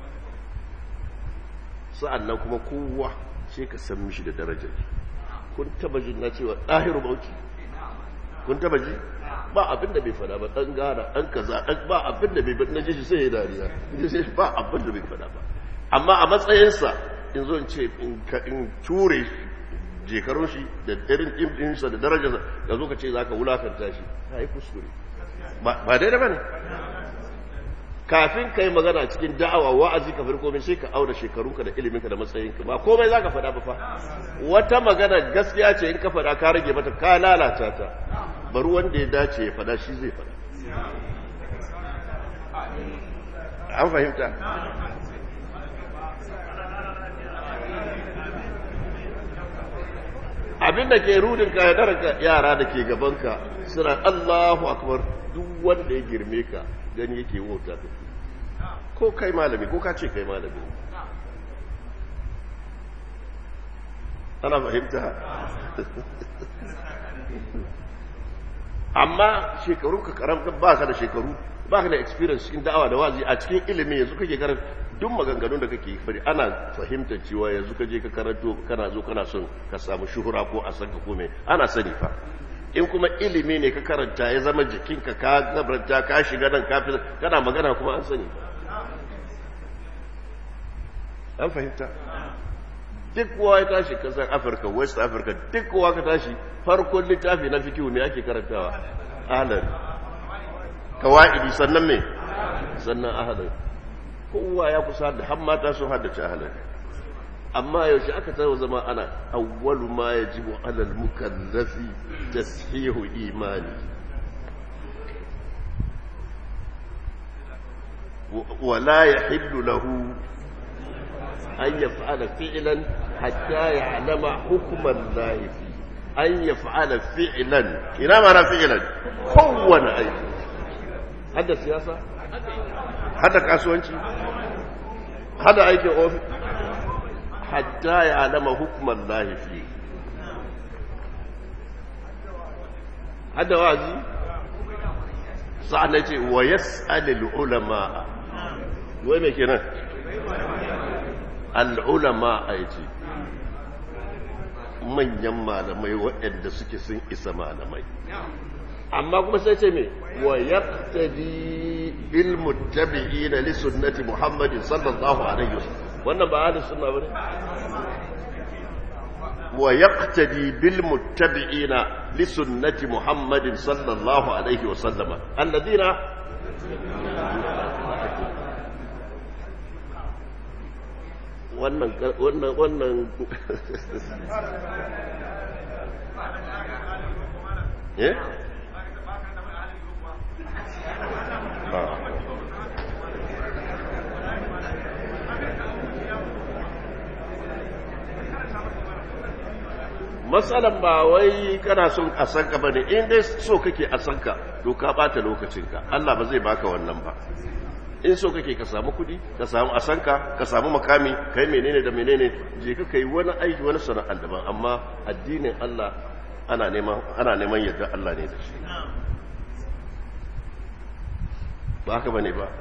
sa'annan kuma kowa sai ka san mishi da darajar kun taba jin na cewa ɗahiru bauchi kun taba ji ba abin da bai fada ba dan gara dan kaza dan ba abin da bai fada na shi sai ya dariya sai ba abin da bai fada ba amma a matsayinsa in zo in ce in ture jekarun shi da irin ɗinsa da darajarsa da zo ka ce za ka wulakanta shi ta yi kuskure ba daidai ba ne kafin ka yi magana cikin da'awa wa'azi ka farko sai ka auna shekarunka da iliminka da matsayinka ba komai za ka faɗa ba fa wata magana gaskiya ce in ka faɗa ka rage mata ka lalata ta bari wanda ya dace ya faɗa shi zai faɗa an fahimta abinda ke rudin ka ya yara da ke gabanka suna Allahu akbar duk wanda ya girme ka gani yake wauta ka ko kai malami ko ka ce kai malami ana fahimta amma shekaru ka karamta ba ka da shekaru ba ka da experience cikin da'awa da wazi a cikin ilimin yanzu kake karanta duk maganganun da kake fari ana fahimtar cewa yanzu ka je ka karanto kana zo kana son ka samu shuhura ko a san ka kome ana sani fa in kuma ilimi ne ka karanta ya zama jikinka ka gabarta ka shiga nan kafin kana magana kuma an sani an fahimta duk kowa ya tashi kasar afirka west africa duk kowa ka tashi farkon littafi na fikihu me ake karantawa ahalari kawa'idi sannan me sannan ahalari kowa ya kusa da har mata sun haddace ahalari amma yaushe aka tawo zama ana awwalu ma yajibu alal mukallafi tashihu imani ولا يحل له أن يفعل فعلا حتى يعلم حكم الله فيه أن يفعل فعلا إلى معنى فعلا هو أي هذا سياسة هذا كاسوانشي هذا أيك أوفي حتى يعلم حكم الله فيه هذا وازي سألتي ويسأل العلماء وين كنا al'ulama a ce manyan malamai waɗanda suke sun isa malamai amma kuma sai ce me wa yaqtadi bil muttabi'ina li sunnati muhammadin sallallahu alaihi wasallam wannan ba ahlus sunna bane wa yaqtadi bil muttabi'ina li sunnati muhammadin sallallahu alaihi wasallam alladhina wannan wannan wannan eh matsalan ba wai kana son a san ka bane in dai so kake a san ka to ka bata lokacinka Allah ba zai baka wannan ba in so kake ka samu kudi ka samu asanka ka samu makami kai menene da menene je ka kai wani aiki wani sana'ar daban amma addinin Allah ana neman ana neman yadda Allah ne da shi ba haka bane ba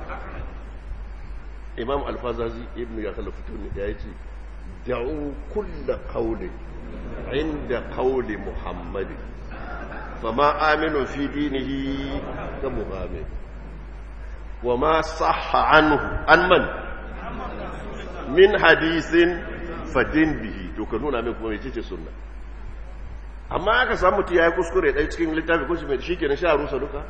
Imam Al-Fazazi ibn ya khalafatu ne ya yace da'u kull qawli inda qawli Muhammad fama aminu fi dinihi ka muhammad وما صح عنه عن من من حديث فدين به to ka nuna min kuma mece ce sunna amma aka samu mutum ya yi kuskure ɗaya cikin littafi ko shi mai shi kenan sha rusa duka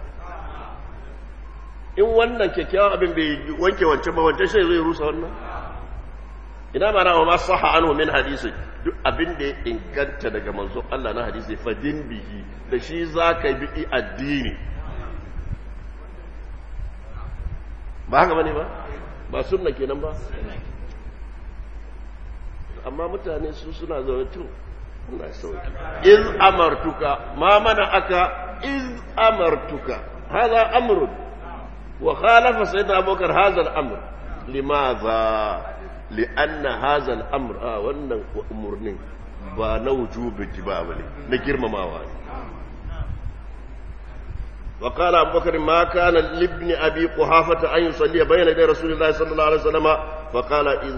in wannan kyakkyawan abin bai wanke wancan ba wancan shi zai rusa wannan ina ma na ma saha anhu min hadisi duk abin da ya inganta daga manzon Allah na hadisi fadin bihi da shi za ka bi addini ba haka bane ba ba sunna kenan ba amma mutane su suna zaune tun Allah sauki iz amartuka ma mana aka iz amartuka hada amrun wa khalafa sayyidina abubakar hadha al-amr limadha lianna hadha al-amr ah wannan umurnin ba na wujubi ba bane na girmamawa ne وقال أبو بكر ما كان لابن أبي قحافة أن يصلي بين يدي رسول الله صلى الله عليه وسلم فقال إذ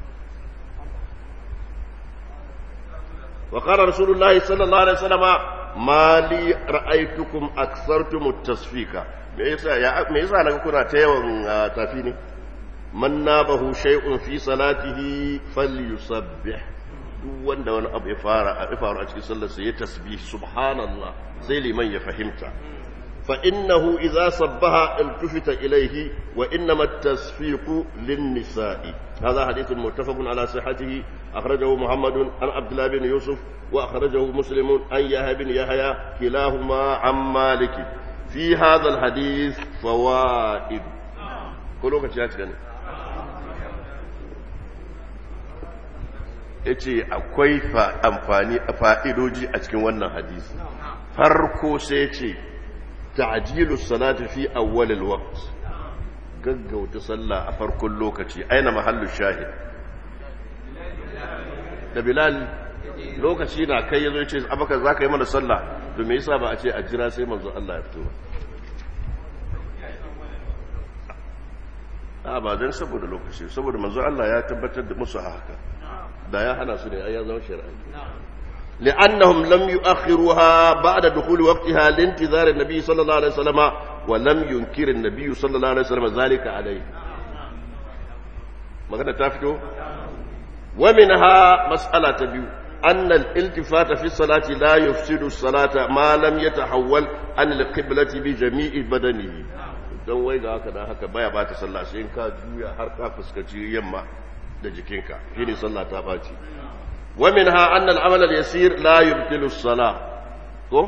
وقال رسول الله صلى الله عليه وسلم ما لي رأيتكم أكثرتم التصفيق me yasa ya me yasa naga kuna ta yawan tafi ne man nabahu shay'un fi salatihi falyusabbih duk wanda wani abu ya fara a faru a cikin sallar sa ya tasbih subhanallah sai liman ya fahimta fa innahu idza sabbaha iltufita ilayhi wa innama at-tasfiqu lin-nisa'i hadha hadithun muttafaqun ala sihhatihi akhrajahu muhammadun an abdullah bin yusuf wa akhrajahu muslimun an yahya bin yahya kilahuma an malik fi hadha al-hadith fawaid ko lokaci ya cika ne ya ce akwai amfani a fa'idoji a cikin wannan hadisi farko sai ce ta'ajilu salati fi awwalil waqt gaggauta sallah a farkon lokaci aina mahallu shahid da bilal lokaci na kai yazo yace abaka zaka yi mana sallah to me yasa ba a ce a jira sai manzo Allah ya fito ba a ba dan saboda lokaci saboda manzo Allah ya tabbatar da musu haka da ya hana su ne ai ya zama shari'a لأنهم لم يؤخروها بعد دخول وقتها لانتظار النبي صلى الله عليه وسلم ولم ينكر النبي صلى الله عليه وسلم ذلك عليه ما قد تفتو ومنها مسألة تبيو أن الالتفات في الصلاة لا يفسد الصلاة ما لم يتحول عن القبلة بجميع بدنه don wai ga haka da haka baya ba ta sallah sai in ka juya har ka fuskaci yamma da jikinka shine sallah ta baci wa minha anna al-amal al-yasir la yubtilu as-salah ko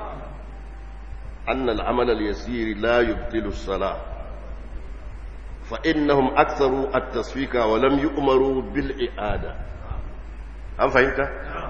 anna al-amal al-yasir la yubtilu as-salah fa innahum aktharu at-tasfika wa lam yu'maru bil i'ada an fahimta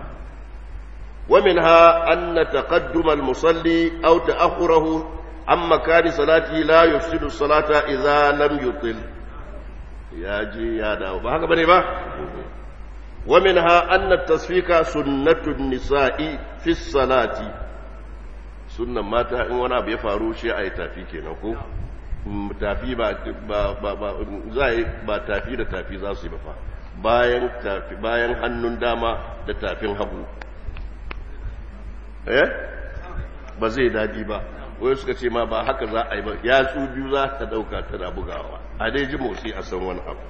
ومنها أن تقدم المصلي أو تأخره عن مكان صلاته لا يفسد الصلاة إذا لم يطل يا جي يا داو بهذا بني با ومنها أن التصفيق سنة النساء في الصلاة سنة ماتا إن وانا بيفارو شيء أي تافي كينكو tafi ba ba ba zai ba tafi da tafi za su yi ba fa bayan tafi bayan hannun dama da tafin hagu eh ba zai daɗi ba wai suka ce ma ba haka za a yi ba ya su biyu za ta ɗauka tana bugawa a dai ji motsi a san wani abu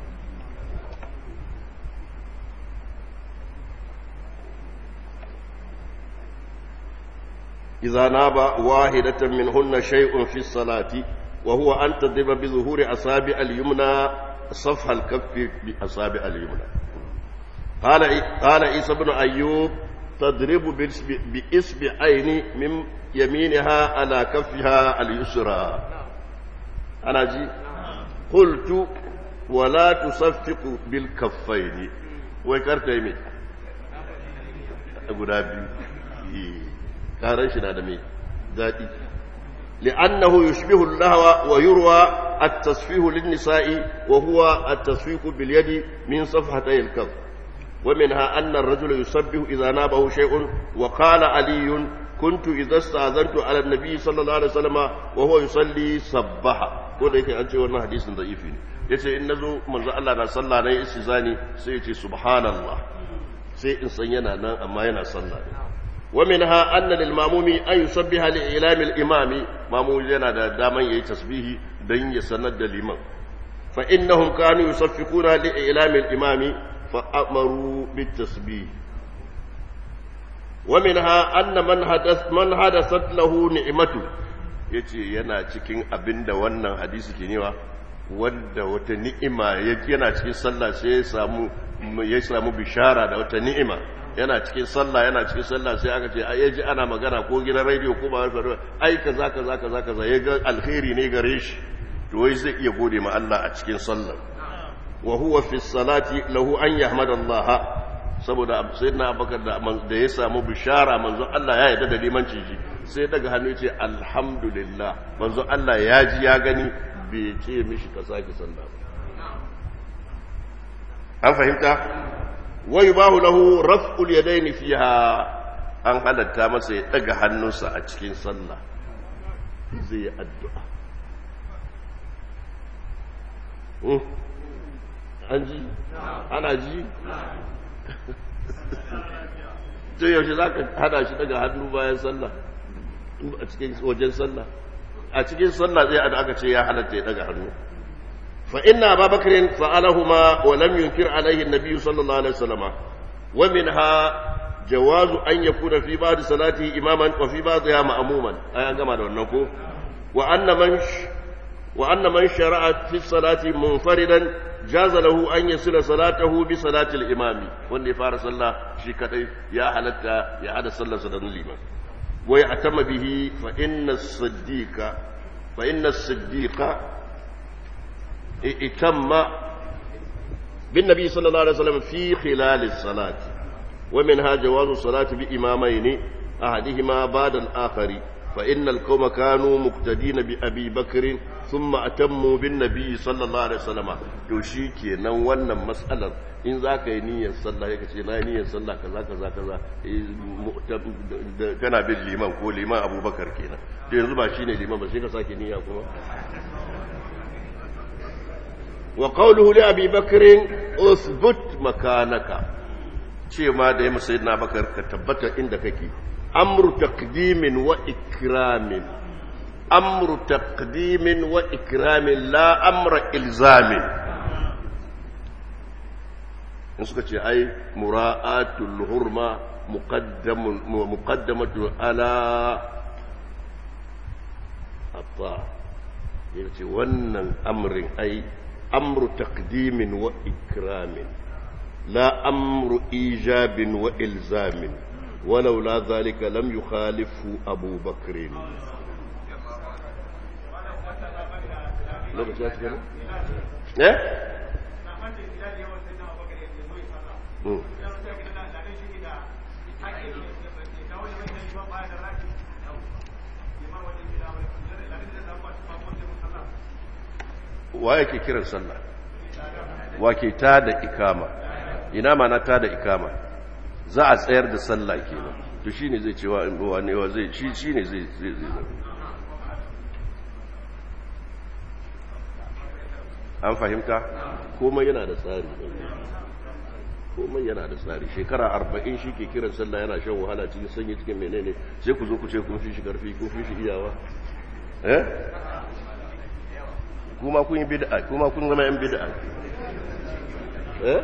إذا ناب واحدة منهن شيء في الصلاة وهو أن تضرب بظهور أصابع اليمنى صفح الكف بأصابع اليمنى قال قال عيسى بن أيوب تضرب بإصبعين من يمينها على كفها اليسرى أنا جي قلت ولا تصفق بالكفين ويكرت يمين أبو دابي كارن شنا دمي ذاتي لأنه يشبه اللهو ويروى التصفيه للنساء وهو التصفيق باليد من صفحتي الكف ومنها أن الرجل يسبه إذا نابه شيء وقال علي كنت إذا استأذنت على النبي صلى الله عليه وسلم وهو يصلي صبح ko da yake an ce wannan hadisin da'ifi ne yace in nazo manzo Allah na sallah ne istizani sai yace subhanallah sai in san yana nan amma yana sallah ne wa minha anna lil mamumi an yusabbiha li ilami al imami mamu yana da daman yayi tasbihi dan ya sanar da liman fa innahum kanu yusaffikuna li ilami al imami فأمروا بالتسبيح ومنها أن من حدث من حدثت له نعمته yace yana cikin abin da wannan hadisi ke newa wanda wata ni'ima yana cikin sallah sai ya samu ya samu bishara da wata ni'ima yana cikin sallah yana cikin sallah sai aka ce ai ji ana magana ko gidan radio ko ba wani ai kaza kaza kaza kaza ya ga alkhairi ne gare shi to wai zai iya gode ma Allah a cikin sallah وهو في الصلاة له أن يحمد الله saboda sayyidina abubakar da da ya samu bishara manzo Allah ya yarda da limanci shi sai daga hannu yace alhamdulillah manzo Allah ya ji ya gani bai ce mishi ka sake sallah ba an fahimta wa yubahu lahu raf'ul yadayn fiha an halatta masa ya daga hannunsa a cikin sallah zai yi addu'a an ji ana ji to yaushe za ka hada shi daga hannu bayan sallah a cikin wajen sallah a cikin sallah zai ada aka ce ya halatta ya daga hannu fa inna ababakar fa'alahuma wa lam yunkir alaihi an-nabi sallallahu alaihi wasallam wa minha jawazu an yakuna fi ba'd salati imaman wa fi ba'dha ma'muman ayan gama da wannan ko wa anna man wa anna man shara'a fi salati munfaridan jaza lahu an yasila salatahu bi salati al-imami wanda ya fara sallah shi kadai ya halatta ya hada sallarsa da liman wa ya'tama bihi fa inna as-siddiqa fa inna as-siddiqa itamma bin nabi sallallahu alaihi wasallam fi khilal as-salati wa minha jawazu salati bi imamayn ahadihima ba'da al-akhari فإن القوم كانوا مقتدين بأبي بكر ثم أتموا بالنبي صلى الله عليه وسلم to shi kenan wannan matsalar in za ka yi niyyar sallah ya ce na yi niyyar sallah kaza kaza kaza kana bin liman ko liman abubakar kenan to yanzu ba shine liman ba sai ka sake niyya kuma wa qawluhu li abi bakr usbut makanaka ce ma da ya sayyidina bakar ka tabbata inda kake أمر تقديم وإكرام أمر تقديم وإكرام لا أمر إلزام نسكت أي مراءة الهرمة مقدم مقدمة على الطاعة يقول ونن أمر أي أمر تقديم وإكرام لا أمر إيجاب وإلزام ولولا ذلك لم يخالفه أبو بكر eh wa yake kiran sallah wa ke ta da ikama ina ma na ta da ikama za a tsayar da sallah kenan to shine zai cewa in ruwa ne wa zai shi shine zai zai zai an fahimta komai yana da tsari komai yana da tsari shekara arba'in shi ke kiran sallah yana shan wahala cikin sanyi cikin menene sai ku zo ku ce kun fi shi karfi kun fi shi iyawa eh kuma kun yi bid'a kuma kun zama yan bid'a eh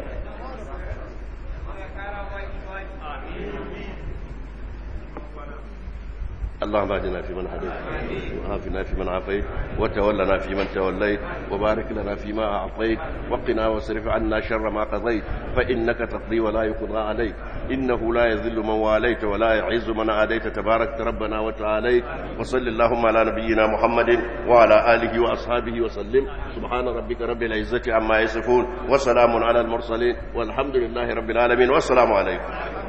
اللهم اهدنا فيمن هديت وعافنا فيمن عافيت وتولنا فيمن توليت وبارك لنا فيما اعطيت وقنا واصرف عنا شر ما قضيت فانك تقضي ولا يقضى عليك انه لا يذل من واليت ولا يعز من عاديت تبارك ربنا وتعاليت وصل اللهم على نبينا محمد وعلى اله واصحابه وسلم سبحان ربك رب العزه عما يصفون وسلام على المرسلين والحمد لله رب العالمين والسلام عليكم